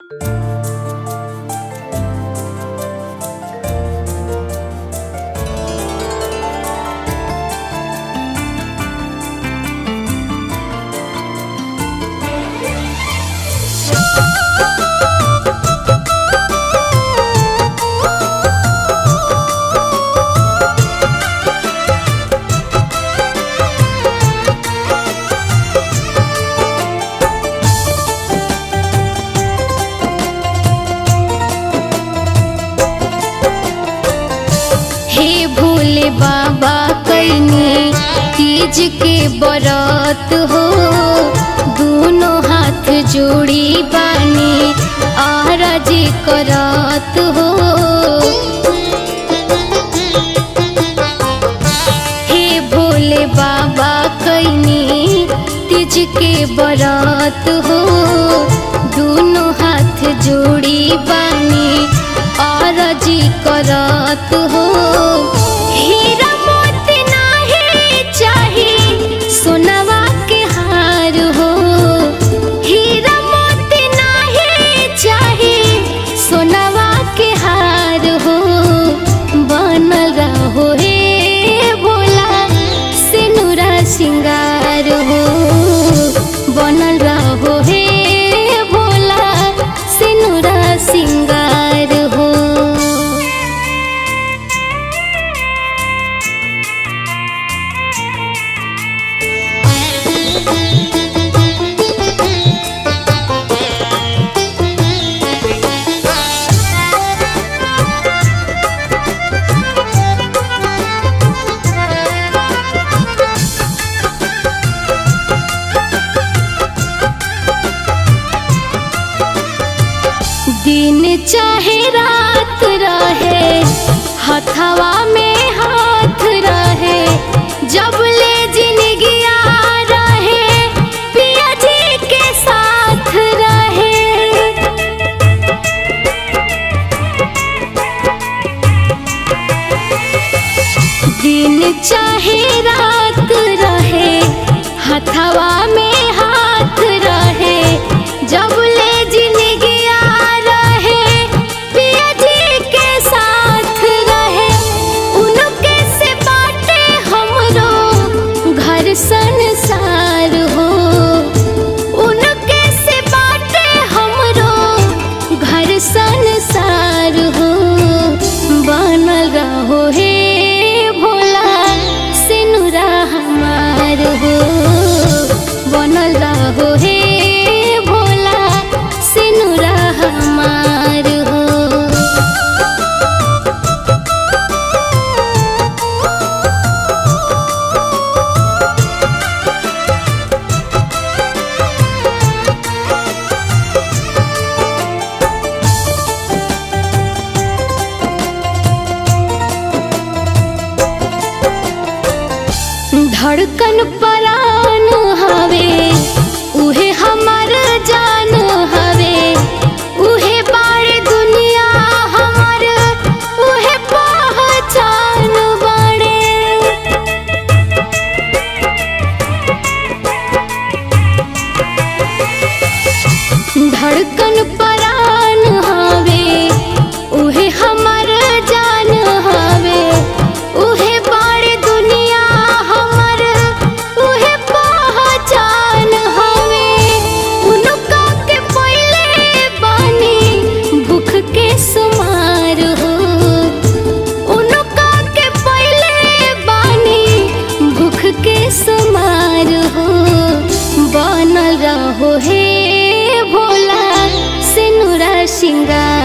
हे भोले बाबा कैनी तीज के बरत हो दोनों हाथ जोड़ी बानी आरज करत हो हे भोले बाबा कैनी तीज के बरत हो दोनों हाथ जोड़ी बानी आरज करत हो हीरा मोती नाही चाही सोनवा के हार हो हीरा मोती नाही चाही सोनवा के हार हो बनल रहो हे भोला सिनुरा सिंगार हो बनल रहो हे भोला सिनुरा सिंगार हो दिन चाहे रात रहे हथवा में हाथ रहे जब ले जिंदगिया रहे पिया जी के साथ रहे दिन चाहे रात रहे हथवा में हाथ रहे जब ले जिंदगिया रहे पिया जी के साथ रहे उनके से बाटे हमरो घर संसार हो उनके से बाटे हमरो घर संसार हो बनल रहो हे भोला सिनुरा हमार हो बनल रहो हे भोला सिनुरा हमार हो धड़कन परान हवे उहे हमर जान हवे उहे बारे दुनिया हमर उहे पहचान बाड़े धड़कन परान हवे उहे हमर जान हवे उहे बारे दुनिया हमर उहे पहचान हवे उनका के पहिले बानी भूख के सुमार हो उनका के पहिले बानी भूख के सुमार हो बनल रहो हे भोला सिनुरा सिंगार